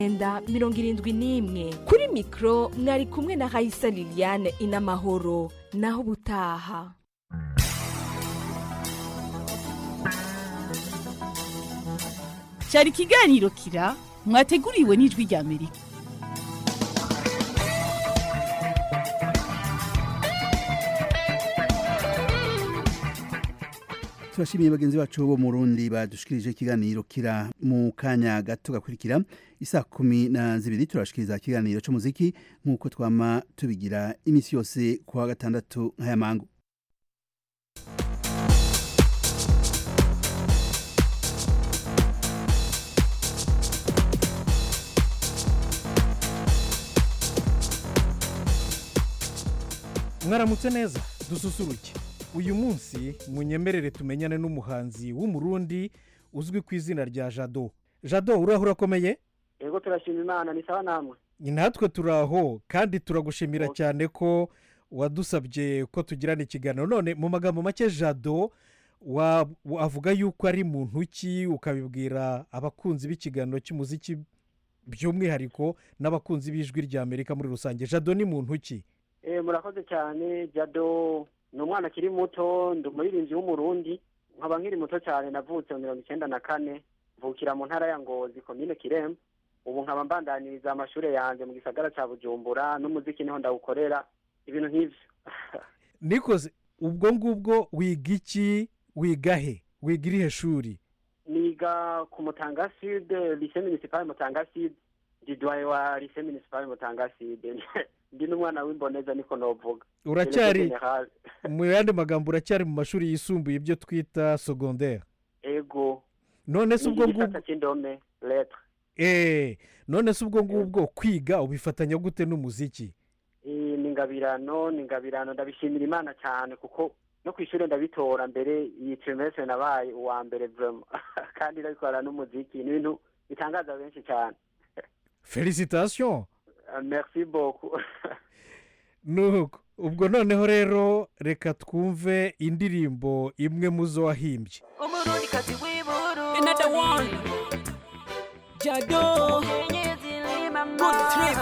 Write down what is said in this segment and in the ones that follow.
enda mirongo irindwi n'imwe kuri mikoro mwari kumwe na hayisa liliane inamahoro naho ubutaha cyari ikiganiro kira mwateguriwe n'ijwi rya amerika turashimiye bagenzi bacu bo mu rundi badushikirije ikiganiro kira mu kanya gato gakurikira isa kumi na zibiri turashikiriza ikiganiro cy'umuziki nk'uko twama tubigira iminsi yose ku wa gatandatu nk'aya mangu mwaramutse neza dususuruke uyu munsi munyemerere tumenyane n'umuhanzi w'umurundi uzwi ku izina rya jado jado urahura akomeye yego turashima imana ni sawa namwe natwe turi aho kandi turagushimira cyane ko wadusabye ko tugirana ikiganiro none mu magambo make jado wa- avuga yuko ari muntu ki ukabibwira abakunzi b'ikiganiro cy'umuziki by'umwihariko n'abakunzi b'ijwi rya amerika muri rusange jado ni muntu ki Eh, murakoze cyane jado ni umwana akiri muto ndi umuririmbyi w'umurundi nkaba nkiri muto cyane navutse mu mirongo icyenda na kane mvukira mu ntara ya ngozi komine kiremba ubu nkaba mbandaniriza amashuri yanjye mu gisagara cya bujumbura n'umuziki niho ndawukorera ibintu nk'ibyo nikoze ubwo ngubwo wiga iki wiga he wiga irihe shuri niga ku mutanga sud lise municipal mutanga sud ndi duwaye wa lise municipal mutanga sud ndi n'umwana w'imboneza niko novuga uracyari Délégué général. mu yandi magambo uracyari mu mashuri yisumbuye ibyo twita segonderi ego none se ubwo ngubwo igisata cy'indome letre eee none se ubwo ngubwo kwiga ubifatanya gute n'umuziki Eh, ni ingabirano ni ingabirano ndabishimira imana cyane kuko no ku ishuri ndabitora mbere iyi trimestre nabaye uwa mbere vraiment kandi ndabikora n'umuziki ni ibintu bitangaza benshi cyane felicitasiyo Eh, merci beaucoup nuko ubwo noneho rero reka twumve indirimbo imwe mu zo wahimbye umurundikazi w'iburu another one jado good trip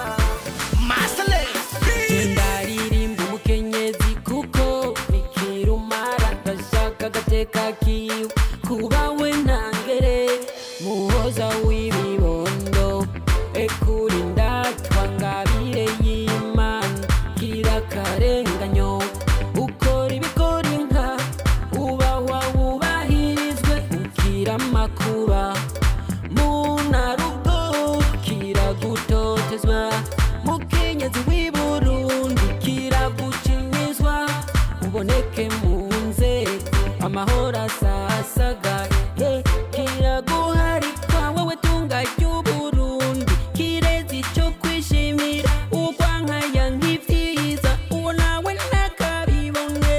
ndaririmba umukenyezi kuko bikira umara ndashaka agateka kiwe kuba we ntangere muhoza w'ibibondo ekura indatwa ngabire y'imana gira akarenganyo ukora ibikora inka ubahwa wubahirizwe ukira amakuba munarugo kiragutotezwa mukenyezi w'i burundi kiragucinyizwa uboneke mu nzego amahoro asasagaye kiraguharikwa wowe tunga ry'uburundi kirezi cyo kwishimira urwankaya nk'ibyiza uwo nawe ntakabibone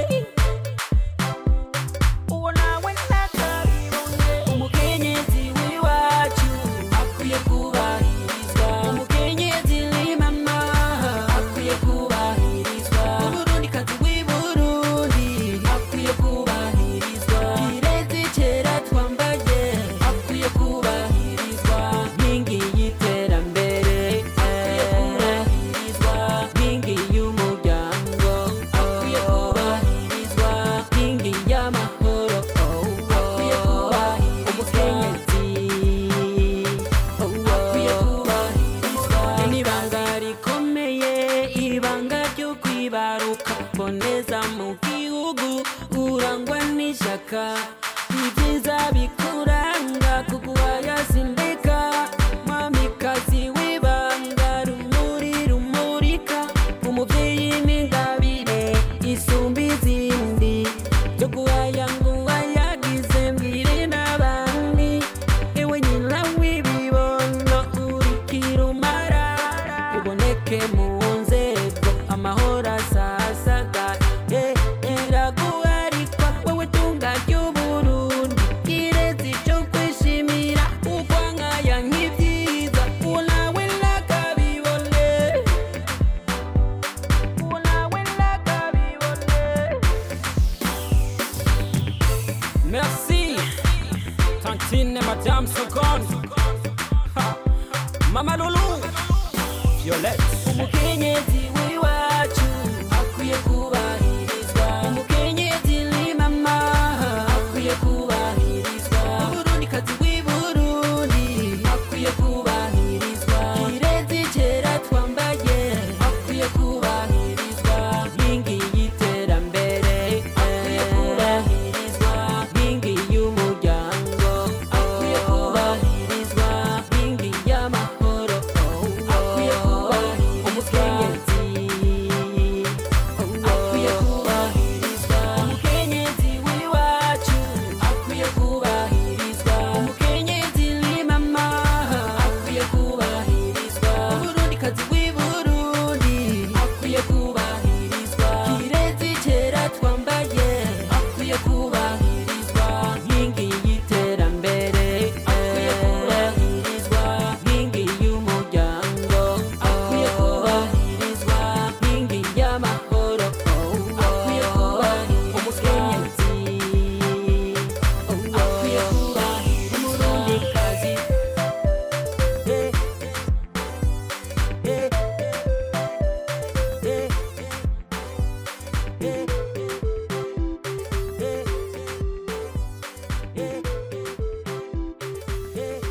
uwo nawe ntakabibone umukenyezi w'iwacu akwiye kubahirizwa umukenyezi ni mama akwiye kubahirizwa umurundikazi w'i burundi akwiye kubahirizwa kirezi kera twambaye akwiye kubahirizwa nkingi y'iterambere akwiye kubahirizwa nkingi y'umuryango akwiye kubahirizwa nkingi y'amahoro akwiye kubahirizwa umukenyezi akwiye kubahirizwa n'ibanga rikomeye ibanga ryo kwibaruka boneza mu gihugu urangwa n'ishyaka ibyiza bikuranga kuguhaya sindeka mwamikazi w'ibanga rumuri rumurika umubyeyi n'ingabire isumba izindi byo guhaya ngo wayagize mbwire n'abandi ewe nyina w'ibibondo urikira umara uboneke mu nzego amahoro asasagaye iraguharikwa wowe tunga ry'uburu umukenyezi w'iwacu akwiye kubahirizwa umukenyezi ni mama akwiye kubahirizwa umurundikazi w'i burundi akwiye kubahirizwa kirezi cera twambaye akwiye kubahirizwa nkingi y'iterambere akwiye kubahirizwa nkingi y'umuryango akwiye kubahirizwa nkingi y'amahoro akwiye kubahirizwa umukenyezi akwiye kubahirizwa umukenyezi w'iwacu akwiye kubahirizwa umukenyezi ni mama akwiye kubahirizwa umurundikazi w'i burundi akwiye kubahirizwa kirezi cera twambaye akwiye kubahirizwa nkingi y'iterambere akwiye kubahirizwa nkingi y'umuryango akwiye kubahirizwa nkingi y'amahoro akwiye kubahirizwa umukenyezi akwiye kubahirizwa umurundikazi Eh, eh, eh, eh, eh, eh,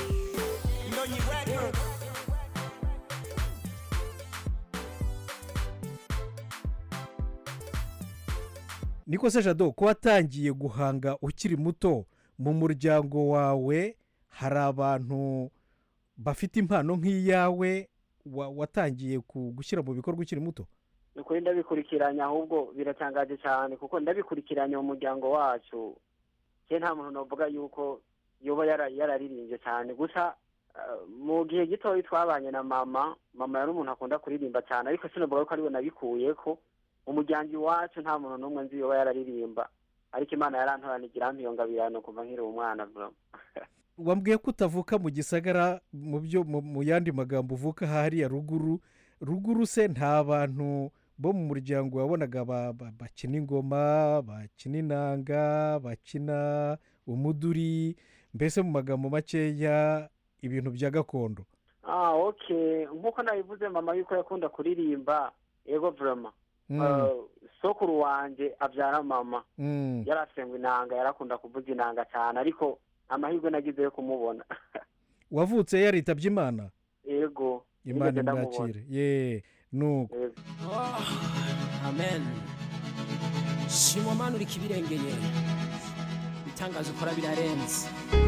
niko se jado ko watangiye guhanga ukiri muto mu muryango wawe hari abantu bafite impano nk'iyawe wa- watangiye ku- gushyira mu bikorwa ukiri muto ni ukuri ndabikurikiranya ahubwo biratangaje cyane kuko ndabikurikiranya mu muryango wacu ke nta muntu navuga yuko yoba yara- yararirimbye cyane gusa eh, mu gihe gitoya twabanye na mama mama yari umuntu akunda kuririmba cyane ariko sinavuga ko ariwe nabikuye ko mu muryango iwacu nta muntu n'umwe nzi yoba yararirimba ariko imana yarantoranigira mpiyongabirano kuva nkiri umwana bro wambwiye ko utavuka mu gisagara mu byo mu mu yandi magambo uvuka hariya ruguru ruguru se nta bantu bo mu muryango wabonaga ba- ba- bakina ingoma bakina inanga bakina umuduri mbese mu magambo makeya ibintu bya gakondo ah okay nk'uko nabivuze mama yuko yakunda kuririmba ego vrema Mm, Eh, sokuru wanje abyara mama mm. yarasengwa inanga yarakunda kuvuza inanga cyane ariko amahirwe nagize yo kumubona wavutse yaritabye imana ego imana nigeze ndamubona. imwakire ye nuko Ego. amen shimwa mana uri kibirengeye ibitangazo ukora birarenze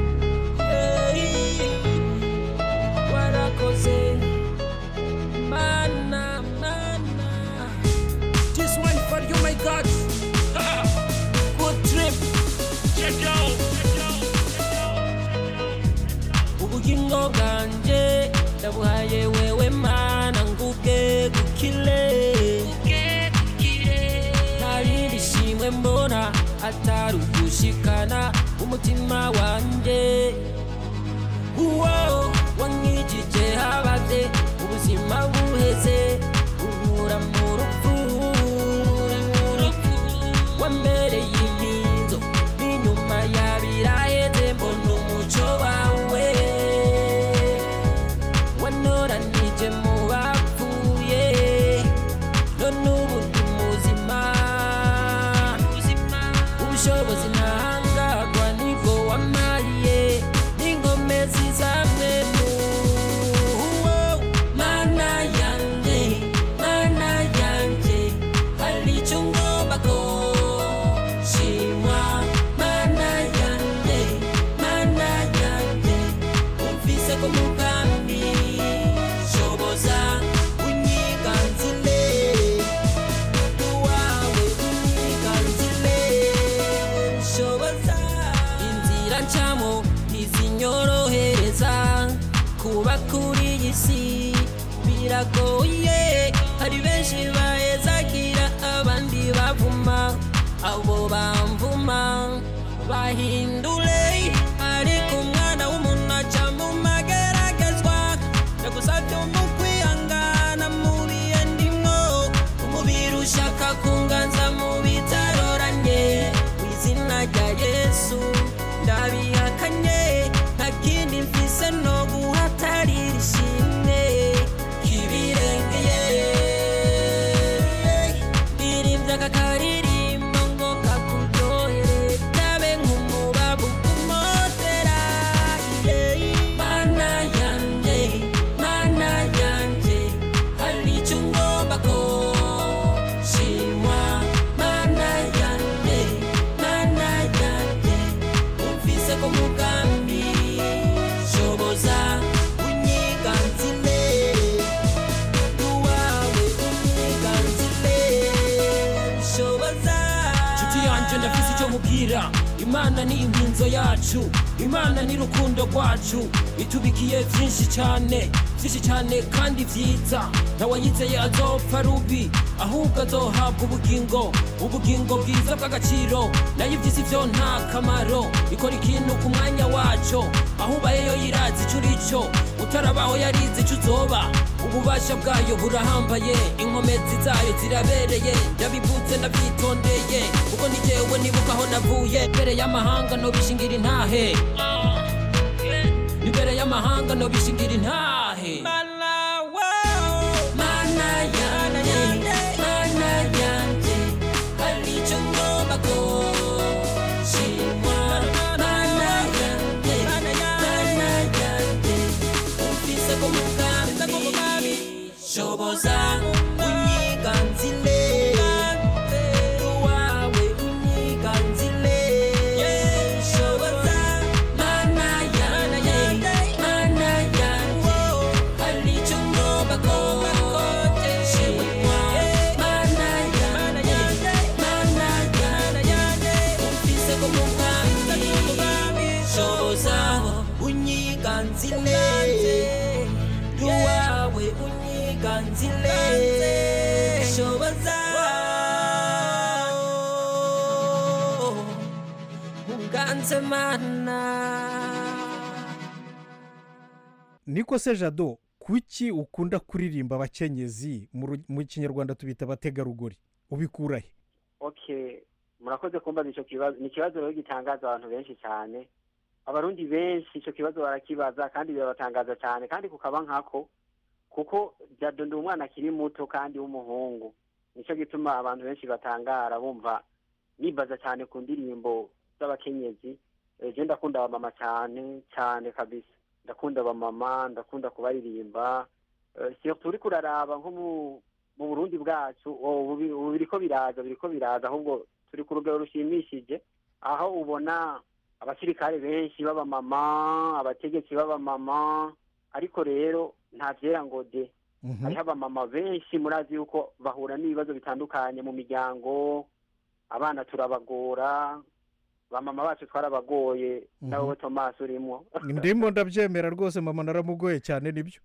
warakoze mana mana this one for you my god good trip ubugingo bwanjye ndabuhaye wewe mana nguge gukile nta rindi shimwe mbona atari ugushikana umutima wanjye uwo wankijije habade ubuzima buheze unkura mu rupfu wambereye inkinzo n'inyuma yabiraheze mbona umuco wawe wanoranije mu bapfuye none ubu ndi muzima ubushobozi ntahangagwa nibwo wamariye n'ingomezi zamwe mu mana yanjye mana yanjye hari icyo ngomba ko shimwa mana yanjye mana yanjye umvise ko mugambi shoboza unyiganzile wawe unyiganzile shoboza inzira ncamo ntizinyorohereza kuba kuri iyi si biragoye hari benshi bahezagira abandi bavuma abo bamvuma bahindure ariko umwana w'umuntu aca mu mageragezwa ndagusabye mu kwihangana mu bihe ndimwo umubiri ushaka kunganza mu bitaroranye mu izina rya yesu ndabihakanye nta kindi mfise no guhatarira ishimwe imana ni inkinzo yacu imana ni rukundo rwacu itubikiye byinshi cyane byinshi cyane kandi byiza ntawayizeye azopfa rubi ahubwo azohabwa ubugingo ubugingo bwiza bw'agaciro nayo iby'isi byo nta kamaro ikora ikintu ku mwanya wacyo aho ubayeyo yirazi icyo uri cyo utarabaho yarizi icyo uzoba ububasha bwayo burahambaye inkomezi zayo zirabereye yabivutse nabyitondeye kuko ni jyewe nibuka aho navuye mbere y'amahanga nobishingira intahe imbere y'amahanga nobishingira intahe mana yanjye mana yanjye hari icyo ngomba gushimwa mana yanjye mana yanjye umvise ko mugambi shoboza unyiganzile wawe unyiganzile shoboza mana yanjye mana yanjye hari icyo ngomba gushimwa mana yanjye mana yanjye umvise ko mugambi shoboza unyiganzile wawe unyiganzile shoboza unganze mana niko se jado kuki ukunda kuririmba abakenyezi mu ru- mu kinyarwanda tubita abategarugori ubikura he okay murakoze kumbaza icyo kibazo ni ikibazo rero gitangaza abantu benshi cyane abarundi benshi icyo kibazo barakibaza kandi birabatangaza cyane kandi kukaba nkako kuko jado ndi umwana akiri muto kandi w'umuhungu nicyo gituma abantu benshi batangara bumva nibaza cyane ku ndirimbo z'abakenyezi Eh, je ndakunda abamama cyane cyane kabisa ndakunda abamama ndakunda kubaririmba Eh, surtout uriko uraraba nko mu mu burundi bwacu oh, ubu bi- ubu biriko biraza biriko biraza ahubwo turi ku rugero rushimishije aho ubona abasirikare benshi b'abamama abategetsi b'abamama ariko rero nta vyera ngo de Mhm. hariho abamama benshi murazi yuko bahura n'ibibazo bitandukanye mu miryango abana turabagora bamama bacu twarabagoye Mhm. nawe tomasi urimo ndimo ndabyemera rwose mama naramugoye cyane nibyo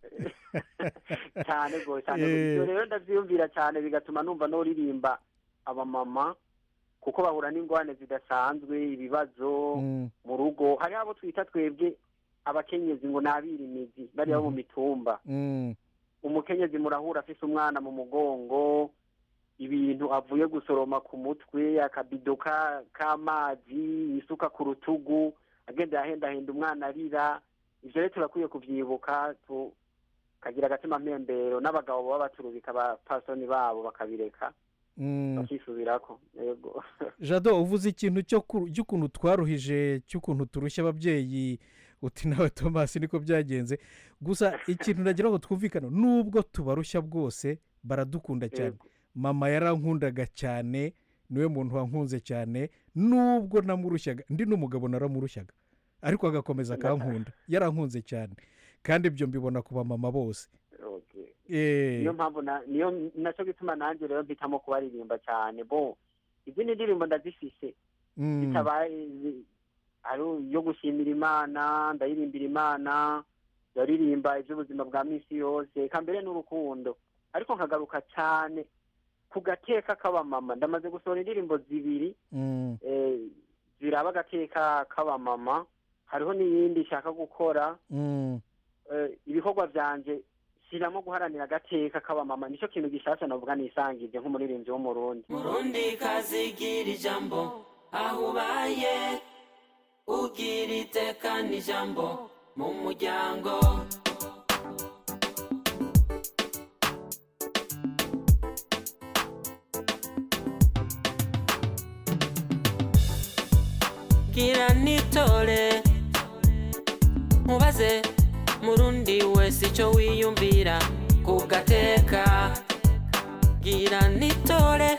cyane rwose cyane Eh. ibyo rero ndabyiyumvira cyane bigatuma numva noririmba abamama kuko bahura n'ingwane zidasanzwe ibibazo Mm, mu rugo hariho abo twita twebwe abakenyezi ngo nabira imizi bariya bo mu mitumba mm, umukenyezi murahura afise umwana mu mugongo ibintu avuye gusoroma ku mutwe akabido ka- k'amazi isuka ku rutugu agenda yahendahenda umwana arira ivyo rero turakwiye kuvyibuka tukagira agatima mpembero n'abagabo baba baturubika abapasoni babo bakabireka mm. bakisubirako yego jado uvuze ikintu cyo ku- cy'ukuntu twaruhije cy'ukuntu turushya ababyeyi uti nawe tomasi niko byagenze gusa ikintu nagira ngo twumvikane nubwo tubarushya bwose baradukunda cyane Yego. mama yarankundaga cyane niwe muntu wankunze cyane nubwo namurushyaga ndi n'umugabo naramurushyaga ariko agakomeza akankunda yarankunze cyane kandi ibyo mbibona ku bamama bose Okay. Eh, niyo mpamvu na- niyo naco gituma nanjye rero mpitamo kubaririmba cyane bo izindi ndirimbo ndazifise mm, bitabaye ari yo gushimira imana ndayirimbira imana ndaririmba iby'ubuzima bwa minsi yose eka mbere n'urukundo ariko nkagaruka cyane ku gateka k'abamama ndamaze gusohora indirimbo zibiri mm, eh, ziraba agateka k'abamama hariho n'iyindi nshaka gukora mm. eh, ibikorwa byanje shyiramo guharanira agateka k'abamama nicyo kintu gishasha navuga nisangije nk'umuririmbyi w'umurundi murundi kazigira ijambo aho ubaye ugira iteka n'ijambo mu muryango gira nitore mubaze murundi wese icyo wiyumvira ku gateka gira nitore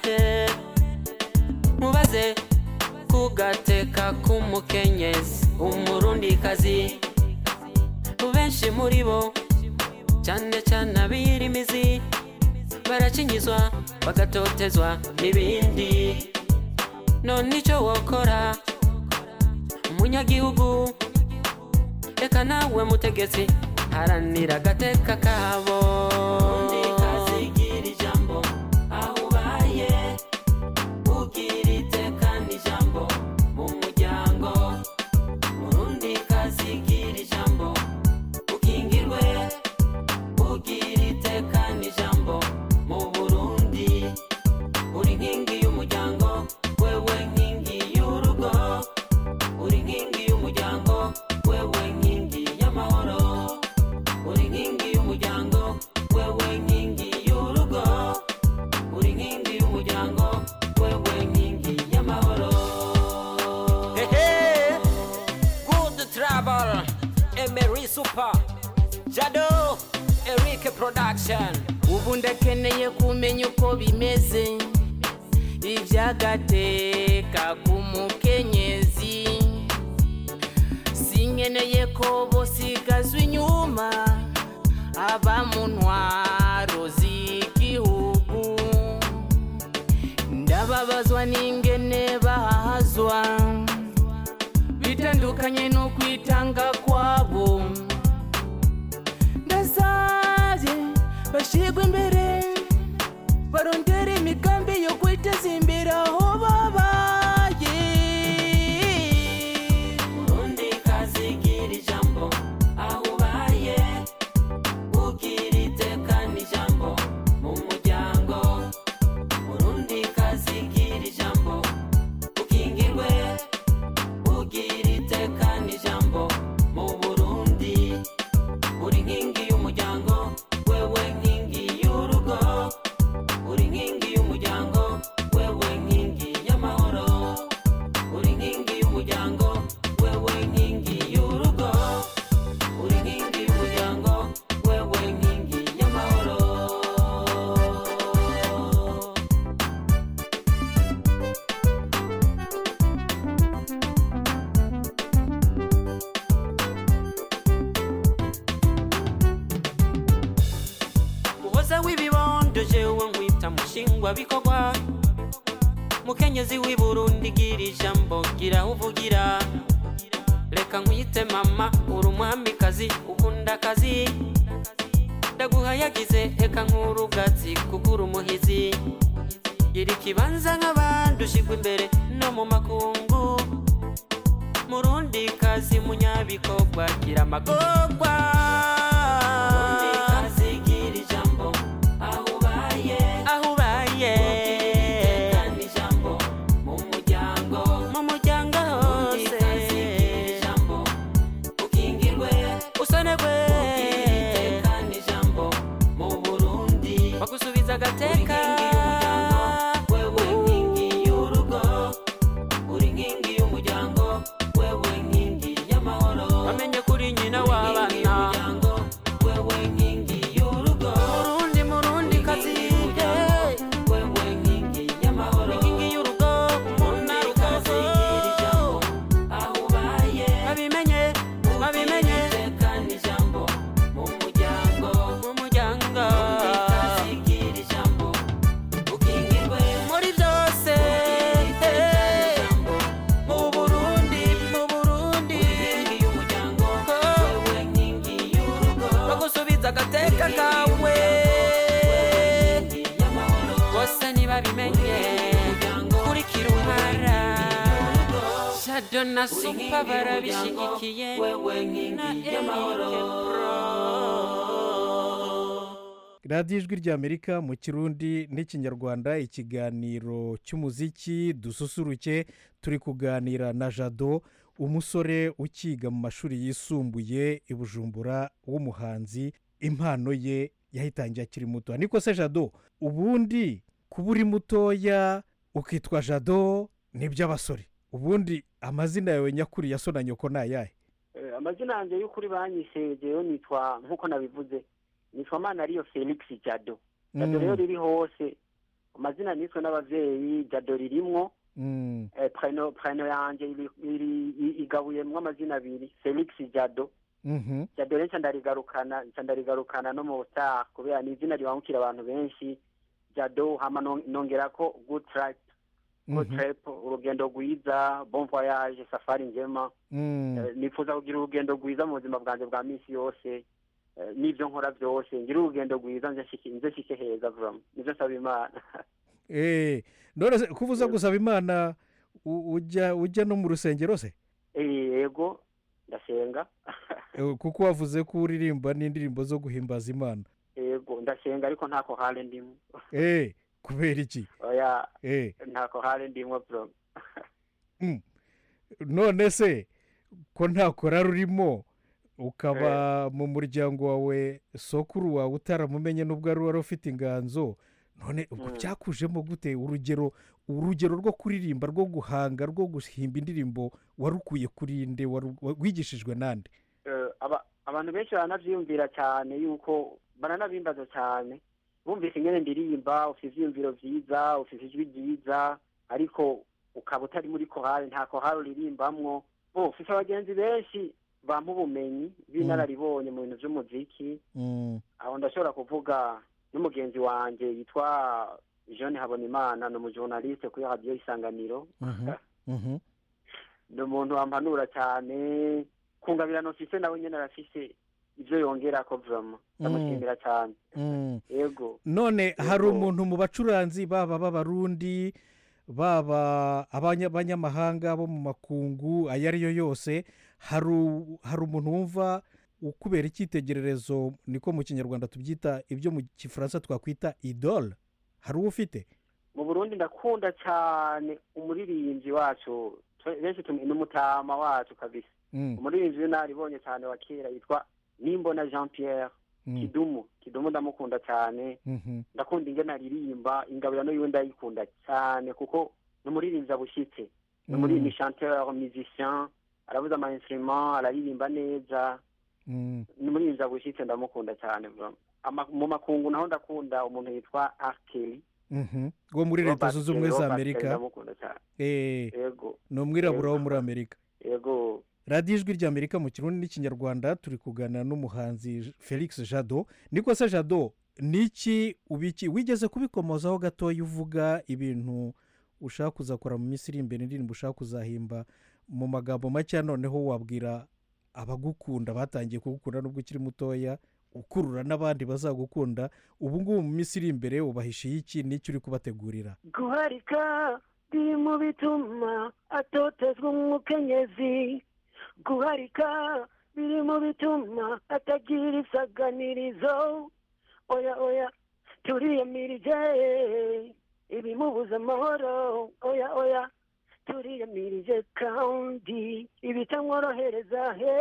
mubaze ku gateka k'umukenyezi umurundikazi benshi muri bo cyane cyane abirimizi barakinyizwa bagatotezwa n'ibindi none icyo wokora umunyagihugu reka nawe mutegetsi haranira agateka kabo kazigira ijambo aho ubaye ugira iteka n'ijambo mu muryango murundi kazigira ijambo ukingirwe ugira iteka n'ijambo mu burundi uri nkingi y'umuryango wewe nkingi y'urugo uri nkingi y'umuryango wewe nkingi y'amahoro uri nkingi y'umuryango wewe nkingi y'urugo uri nkingi y'umuryango wewe nkingi y'amahoro Hehe, good travel, Emery Super, Jado, Eric Production. ubu ndakeneye kumenya uko bimeze iby'agateka k'umukenyezi sinkeneye ko bosigazwa inyuma aba mu ntwaro z'igihugu ndababazwa n'ingene bahazwa bitandukanye no kwitanga kwabo ndasabye bashigwe imbere barondera imigambi yo kwiteza imbere aho babaye urundi kazigira ijambo aho ubaye ugira iteka n'ijambo mu muryango urundi kazigira ijambo ukingirwe ugira iteka n'ijambo mu burundi uri nkingi y'umuryango wewe nkingi y'urugo uri nkingi y'umuryango wewe nkingi y'amahoro uri nkingi y'umuryango wewe nkingi y'urugo uri nkingi y'umuryango wewe nkingi y'amahoro muhoza w'ibibondo jewe nkwita mushingwa bikorwa mukenyezi w'i burundi gira ijambo gira aho uvugira reka nkwite mama uri umwamikazi ukunda akazi ndaguhayagize reka nk'urugatsi kuko uri umuhizi gira ikibanza nk'abandi ushyirwa imbere no mu makungu murundi kazi munyabikorwa gira amagorwa Murundi kazi gira ijambo aho ubaye aho ubaye kandi ijambo mu muryango mu muryango hose ijambo ukingirwe usonerwe kandi ijambo mu burundi bagusubiza agateka wewe nkingi y'urugo uri nkingi y'umuryango wewe nkingi y'amahoro bamenye kuri nyina w'abana wewe nkingi y'urugo murundi murundi kazi wewe nkingi y'amahoro nkingi y'urugo umuntu arukazi aho ubaye babimenye babimenye kandi ijambo mu muryango mu muryango kazigira ijambo ukingirwe muri byose mu burundi mu burundi y'umuryango wewe nkingi y'urugo bagusubiza agateka kawe bose ntibabimenye kurikira umara shado na supa barabishyigikiye na Pro. radiyo ijwi ry'amerika mu kirundi n'ikinyarwanda ikiganiro cy'umuziki dususuruke turi kuganira na jado umusore ukiga mu mashuri yisumbuye i bujumbura w'umuhanzi impano ye yahitangiye akiri muto niko se jado ubundi kuba uri mutoya ukitwa jado ni iby'abasore ubundi amazina yawe nyakuri ya so na nyoko ni ayahe Eh, amazina yanjye y'ukuri banyise jewe nitwa nk'uko nabivuze nitwa mana ariyo felix jado jado Mm. rero riri hose amazina niswe n'abavyeyi jado ririmwo Mm, eh, preno preno yanje iri- iri- i- igabuyemwo amazina abiri felix jado mhm. jado rero nca ndarigarukana nca ndarigarukana no mu star kubera ni izina ribangukira abantu benshi jado hama non- nongerako good track good Mhm. trip urugendo rwiza bon voyage safari njema Mm. Eh, nifuza kugira urugendo rwiza mu buzima bwanjye bwa minsi yose Eh, n'ibyo nkora byose ngira urugendo rwiza nze nshike- nze nshike heza vuba nibyo nsaba imana Eh, none se kuba uza gusaba imana u- ujya ujya no mu rusengero se Eh, yego ndasenga Eh, kuko wavuze ko uririmba n'indirimbo zo guhimbaza imana yego ndasenga ariko ntako hale ndimo Eh, kubera iki oya Eh, ntako hale ndimo bro mm. none se ko nta korari urimo ukaba mu muryango wawe sokuru wawe utaramumenye n'ubwo ari wari ufite inganzo none ubwo Mm. byakujemo gute urugero urugero rwo kuririmba rwo guhanga rwo guhimba indirimbo warukuye kuri nde waru- wa- wigishijwe nande Eh, aba- abantu benshi baranavyiyumvira cyane yuko baranabimbaza cyane bumvise ingene ndirimba ufite ivyiyumviro vyiza ufite ijwi ryiza ariko ukaba utari muri kohari nta kohari uririmbamwo bo ufite abagenzi benshi bampa ubumenyi b'inararibonye mu bintu vy'umuziki Mm, aho ndashobora kuvuga n'umugenzi wanje yitwa jean habonimana ni umujournaliste kuri radiyo isanganiro mhm, mhm. ni umuntu wampanura cyane kungabirano mfise nawe nyene arafise ivyo yongerako vrama ndamushimira cyane Mm. yego none hari Yego. umuntu mu bacuranzi baba b'abarundi baba abanya- abanyamahanga bo mu makungu ayo ari yo yose hari u- hari umuntu wumva ukubera icyitegererezo niko mu kinyarwanda tubyita ibyo mu gifaransa twakwita idole hari uwo ufite mu burundi ndakunda cyane umuririmbyi wacu twe- benshi tum- ni umutama wacu kabisa Mm, umuririmbyi w'inaribonye cyane wa kera yitwa nimbona jean pierre mm, kidumu kidumu ndamukunda cyane mhm, ndakunda ingene aririmba ingabirano yiwe ndayikunda cyane kuko ni umuririmbyi abushyitse ni umuririmbyi mm, chanteur musicien aravuza ama instrument araririmba neza mm. ni umuririmbyi abushyitse ndamukunda cyane bro. Ama- mu makungu naho ndakunda umuntu yitwa arkeli Mhm. wo muri leta zunze ubumwe za amerika ndamukunda cyane Eh, yego ni umwirabura wo Yego. muri amerika yego radiyo ijwi ry'amerika mu kirundi n'ikinyarwanda turi kuganira n'umuhanzi felix jado niko se jado niki ubiki wigeze kubikomozaho gatoya uvuga ibintu ushaka kuzakora mu minsi iri imbere indirimbo ushaka kuzahimba mu magambo make noneho wabwira abagukunda batangiye kugukunda nubwo ukiri mutoya ukurura n'abandi bazagukunda ubu ngubu mu minsi iri imbere ubahishiye iki n'icyo uri kubategurira guharika biri mu bituma atotezwa umukenyezi guharika biri mu bituma atagira isaganirizo oya oya turiyamirije ibimubuza amahoro oya oya turiyamirije kandi ibitamworohereza he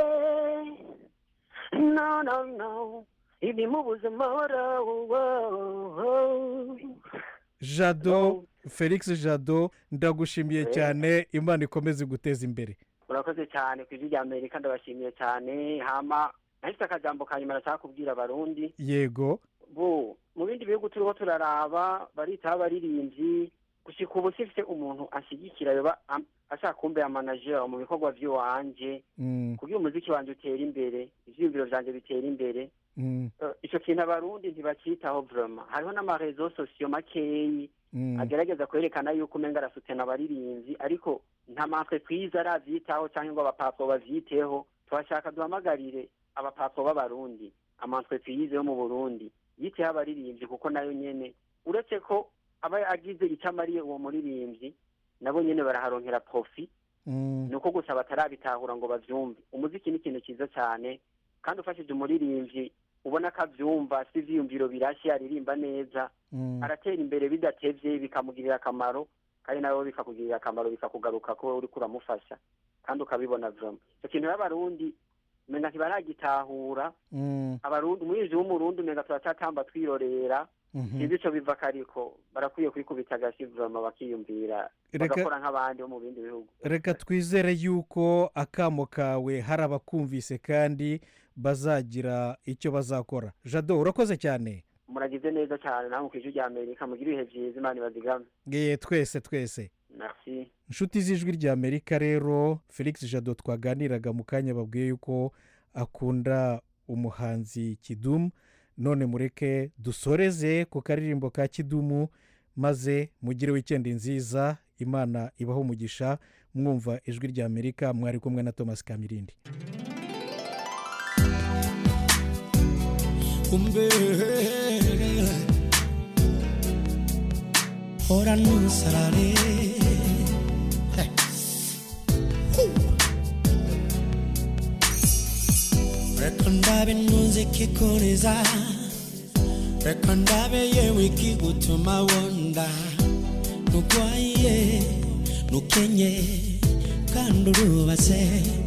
no no no ibimubuza amahoro oh, oh. jado felix jado ndagushimiye Eh. cyane imana ikomeze guteza imbere urakoze cyane ku ijwi rya amerika ndabashimiye cyane hama nahise akajambo ka nyuma nashaka kubwira abarundi yego bo mu bindi bihugu turiho turaraba baritaho abaririmbyi gushika ubu sifite umuntu anshyigikira yoba am- ashaka kumbera manager mu bikorwa by'iwanje Mm, kugira umuziki wanjye utera imbere ivyiyumviro vyanje bitera imbere mm, Eh, ico kintu abarundi ntibacitaho vraiment hariho n'amarezo sosiyo makeyi mm, agerageza kwerekana yuko umenga arasutena abaririmbyi ariko nta mantwe twiza aravyitaho cyangwa ngo abapapo bavyiteho turashaka duhamagarire abapapo b'abarundi amantwe twiyizeho mu burundi yiteho abaririmbyi kuko nayo nyene uretse ko aba agize icyo amariye uwo muririmbyi nabo nyene baraharonkera profi mm, ni uko gusa batarabitahura ngo bavyumve umuziki ni ikintu cyiza cyane kandi ufashije umuririmbyi ubona ko avyumva si ivyiyumviro birashye aririmba neza mm. aratera imbere bidatevye bikamugirira akamaro kandi nawe bikakugirira akamaro bikakugaruka ko uriko uramufasha kandi ukabibona vrama icyo kintu rero abarundi umenga ntibaragitahura Mm, abarundi umurinzi w'umurundi umenga turatatamba twirorera mhm. sinzi ico biva kariko barakwiye kwikubita agashi vrama bakiyumvira Reka- bagakora nk'abandi bo mu bindi bihugu reka twizere yuko akamo kawe hari abakumvise kandi bazagira icyo bazakora jado urakoze cyane muragize neza cyane namwe kw'ijwi rya amerika mugire ibihe vyiza imana ibazigame Ye, twese twese merci inshuti z'ijwi ry'amerika rero felix jado twaganiraga mu kanya babwiye yuko akunda umuhanzi kidumu none mureke dusoreze ku karirimbo ka kidumu maze mugire wikendi nziza imana ibaho umugisha mwumva ijwi rya amerika mwari kumwe na thomas kamirindi umbe hora nusarare reka ndabe ntuzi kikoreza reka ndabe yewe ikigutuma wonda nugwaye nukenye kandi urubatse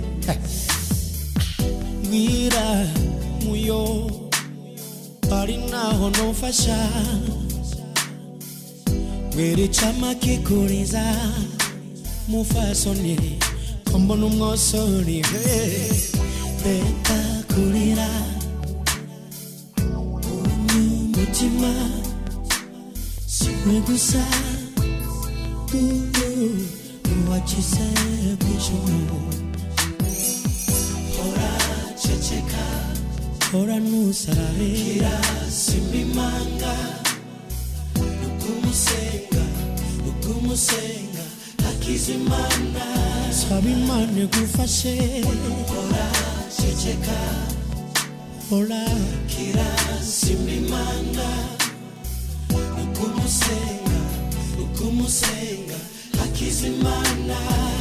mbwira muyo ari naho nufasha mbwira icama kikuriza mufasoni ko mbona umwosori reka kurira umutima siwe gusa wakize bw'ijuru hora ceceka hora nusarabe kirasimba imanga ukumusenga ukumusenga akizimana saba imana igufashe hora ceceka hora kirasimba imanga ukumusenga ukumusenga akizimana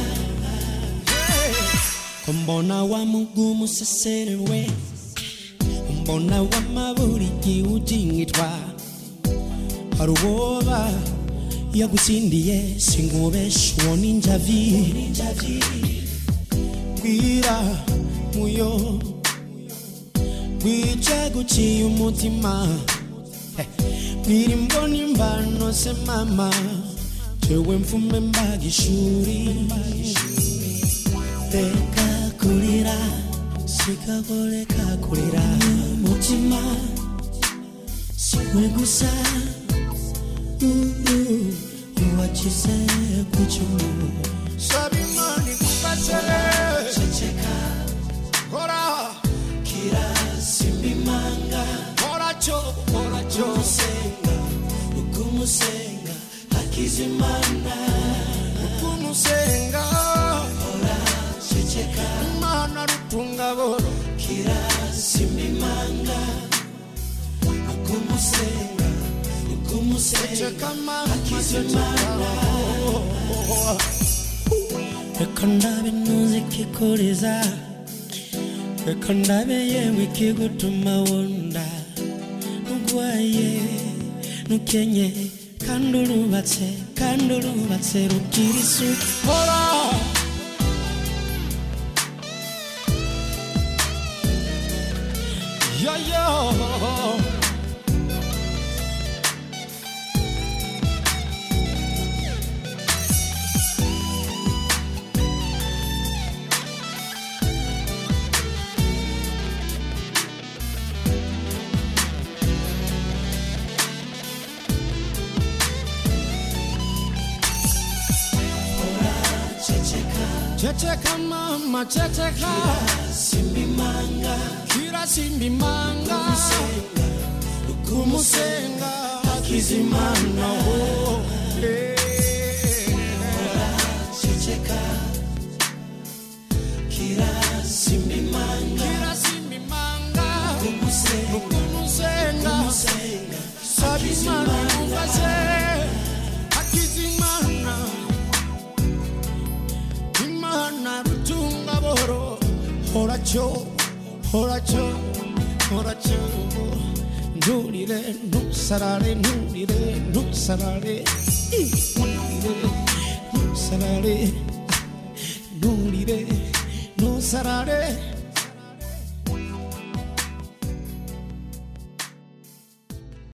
ko mbona wa mugumu seserewe mbona wamaburi giujingitwa hari uwoba yagusindiye sinkubesha uwo ninjavi bwira muyo bwica guciye umutima bwira imboni imvano se mama jewe mfume mbaga ishuri reka kurira sikagoreka kurira umutima siwe gusa uwakize ku cyumu saba imana igufashe ceceka hora kirasimba imanga hora cyo hora cyo umusenga ukumusenga akizimana ukumusenga hora ceceka imana rutunga boro kirasimba imanga ukumusenga ukumusenga akizimana reka ndabe ntuzi kikoreza reka ndabe yewe ikigutuma wonda nugwaye nukenye kandi urubatse kandi urubatse rugira isuku hora yo yo Checheka mama checheka Simbimanga Kira simbimanga Kumusenga Akizimana oh Checheka Kira simbimanga Kira simbimanga Kumusenga Kumusenga Sabimana Mufase Akizimana imana rutunga boro horacho horacho horacho nturire ntusarare nturire ntusarare nturire ntusarare nturire ntusarare